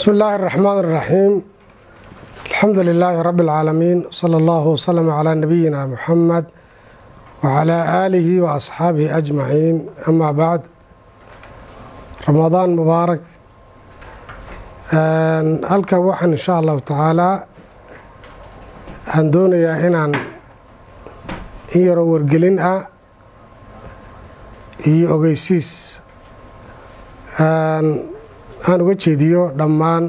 bismi illaahi araxmaan araxiim alxamdu lilaahi rabbi alcaalamiin sala allahu wasalam calaa nabiyina muxamed wacalaa aalihi wa asxaabihi ajmaciin amaa bacd ramadaan mubaarak halkan waxaan insha allahu tacaalaa aan doonayaa inaan in yaroo wargelin ah iyo ogeysiis aan uga jeediyo dhammaan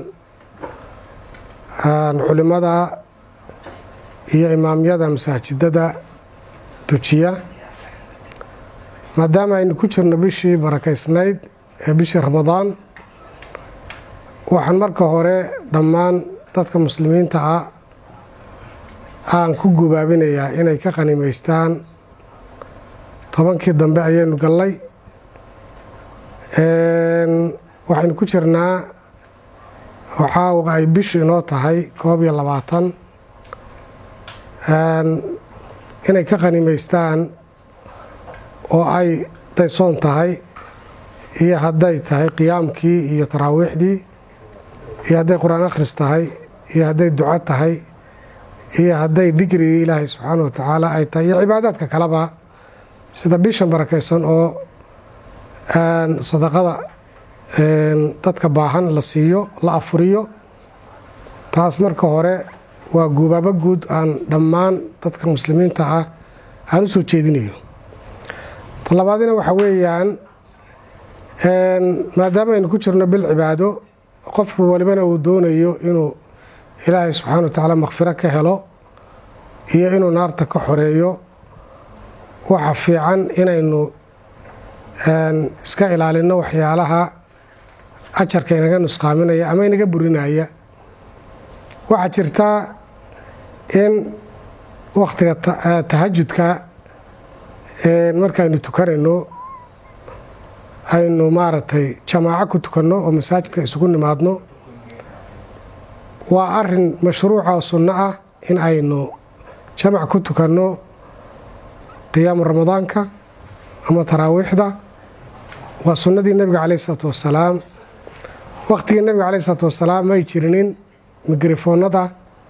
culimada iyo imaamyada masaajidada dujiya maadaama aynu ku jirno bishii barakaysnayd ee bishii ramadaan waxaan marka hore dhammaan dadka muslimiinta ah aan ku gubaabinayaa inay ka qanimaystaan tobankii dambe ayaynu gallay waxaynu ku jirnaa oo caawa ay bishu inoo tahay koob iyo labaatan inay ka qanimaystaan oo ay daysoon tahay iyo hadday tahay qiyaamkii iyo taraawiixdii iyo hadday qur-aan akhris tahay iyo hadday duco tahay iyo hadday dikrigii ilaahay subxaana wa tacaala ay tahay iyo cibaadaadka kaleba sida bishan barakaysan oo sadaqada dadka baahan la siiyo la afuriyo taas marka hore waa guubaabo guud aan dhammaan dadka muslimiinta ah aan u soo jeedinayo talabaadina waxaa weeyaan maadaama aynu ku jirno bil cibaado qofku walibana uu doonayo inuu ilaahay subxaana wa tacaala makfiro ka helo iyo inuu naarta ka xoreeyo waxa fiican inaynu iska ilaalino waxyaalaha ajarka inaga nusqaaminaya ama inaga burinaya waxaa jirtaa in wakhtiga tahajudka markaaynu tukanayno aynu maaragtay jamaaco ku tukanno oo masaajidka isugu nimaadno waa arin mashruuca oo sunno ah in aynu jamac ku tukanno qiyaamu ramadaanka ama taraawiixda waa sunnadii nebiga caleyh isalaatu wassalaam wakhtigii nebiga caleyh isalaatu wassalaam may jirinin mikrofoonada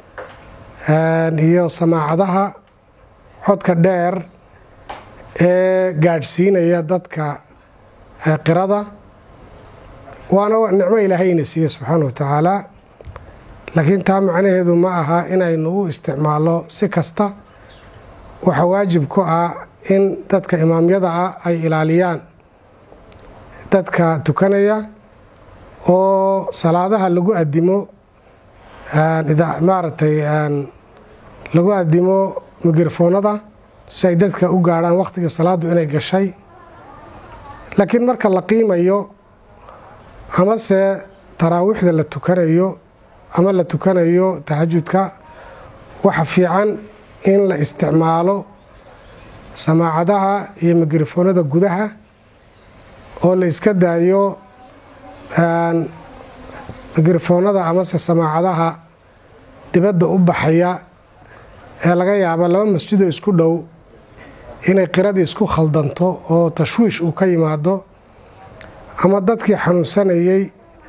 iyo samaacadaha codka dheer ee gaadhsiinaya dadka qirada waana nicmo ilaahayna siiye subxaana wa tacaala laakiin taa macnaheedu ma aha inaynu u isticmaalno si kasta waxaa waajib ku ah in dadka imaamyada ah ay ilaaliyaan dadka tukanaya oo salaadaha lagu adimo maaragtay lagu adimo mikrofoonada si ay dadka u gaadhaan wakhtiga salaadu inay gashay laakiin marka la qiimayo amase taraawiixda la tukanayo ama la tukanayo tahajudka waxa fiican in la isticmaalo samaacadaha iyo mikrofoonada gudaha oo la iska daayo mikrofoonada amase samaacadaha dibadda u baxaya ee laga yaaba laba masjidoo isku dhow inay qiradii isku khaldanto oo tashwiish uu ka yimaado ama dadkii xanuunsanayey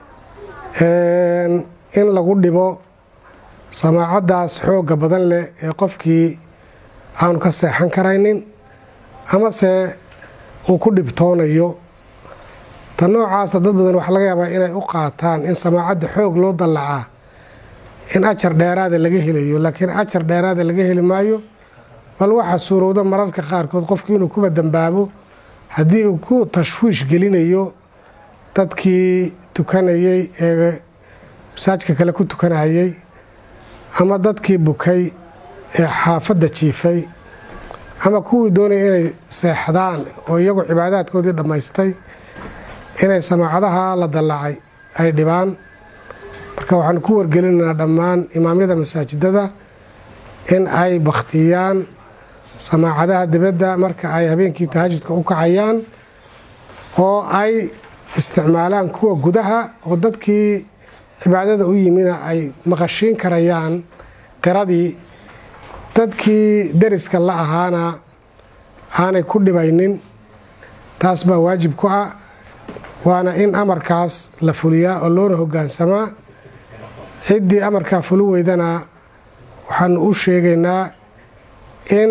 in lagu dhibo samaacaddaas xoogga badan leh ee qofkii aanu ka seexan karaynin amase uu ku dhibtoonayo ta noocaasa dad badan waxaa laga yaabaa inay u qaataan in samaacadda xoog loo dallacaa in ajar dheeraada laga helayo laakiin ajar dheeraada laga heli maayo bal waxaa suurowda mararka qaarkood qofku inuu kuba dambaabo haddii uu ku tashwiish gelinayo dadkii tukanayey ee masaajka kale ku tukanayay ama dadkii bukay ee xaafadda jiifay ama kuwii doonaya inay seexdaan oo iyagu cibaadaadkoodii dhammaystay inay samaacadaha la dallacay ay dhibaan marka waxaanu ku wargelinaynaa dhammaan imaamyada masaajidada in ay bakhtiyaan samaacadaha dibadda marka ay habeenkii tahajudka u kacayaan oo ay isticmaalaan kuwa gudaha oo dadkii cibaadada u yimina ay maqashiin karayaan qiradii dadkii deriska la ahaana aanay ku dhibaynin taas baa waajib ku ah waana in amarkaas la fuliyaa oo loona hogaansamaa ciddii amarkaa fuli weydana waxaanu u sheegaynaa in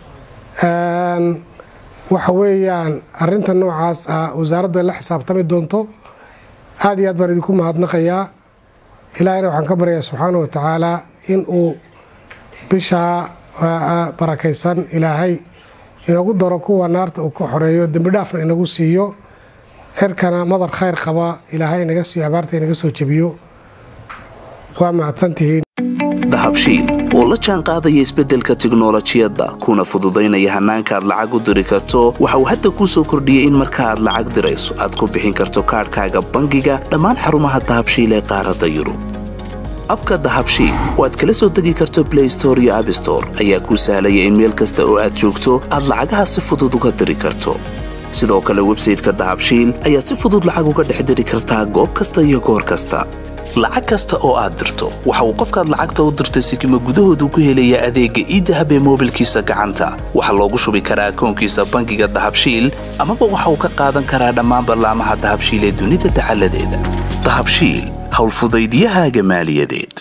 waxa weeyaan arinta noocaas ah wasaaraddu ay la xisaabtami doonto aada iyo aad baan idinku mahadnaqayaa ilaahayna waxaan ka baryayaa subxaana wa tacaala in uu bishaa barakaysan ilaahay inagu daro kuwa naarta uu ka xoreeyo dembi dhaafna inagu siiyo cirkana madar khayr qaba ilaahay inaga siiyo abaarta inaga soo jebiyo waa mahadsantihiin dahabshiil oo la jaan qaadaya isbeddelka tiknolojiyadda kuna fududaynaya hannaanka aad lacag u diri karto waxa uu hadda kuu soo kordhiyey in marka aad lacag dirayso aad ku bixin karto kaadhkaaga bangiga dhammaan xarumaha dahabshiil ee qaaradda yurub abka dahabshiil oo aad kala soo degi karto blay store iyo abstore ayaa kuu sahlaya in meel kasta oo aad joogto aad lacagaha si fudud uga diri karto sidoo kale websayteka dahabshiil ayaad si fudud lacag uga dhex diri kartaa goob kasta iyo goor kasta lacag kasta oo aad dirto waxa uu qofkaad lacagta u dirtay sikima gudahoodu ku helayaa adeegga iidahab ee moobilkiisa gacanta waxaa loogu shubi karaa akoonkiisa bangiga dahabshiil amaba waxa uu ka qaadan karaa dhammaan ballaamaha dahabshiil ee dunida dacaladeeda dahabshiil howlfudaydiyahaaga maaliyadeed